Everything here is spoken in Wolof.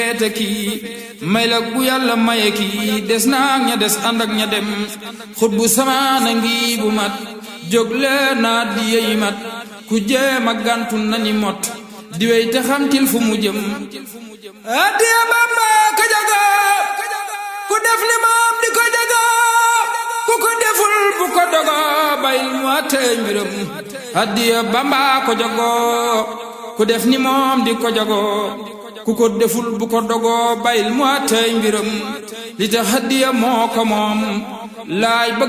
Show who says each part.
Speaker 1: te kii may la bu yàlla maye kii des naa ña des ànd ak ña dem xut bu samaana ngi bu mat jóg leen naa di yeyi mat ku jéem a gàntu nañi mot di wey te xamtil fu mu jëm addiya Bamba ka jaga ku def ni moom di ko jaga ku ko deful bu ko dogo bayil mu àttee mbiram addiya Bamba ko jago ku def ni moom di ko jago ku ko deful bu ko dogo bayil mu àttee mbiram li tax addiya moo ko moom laay bëgg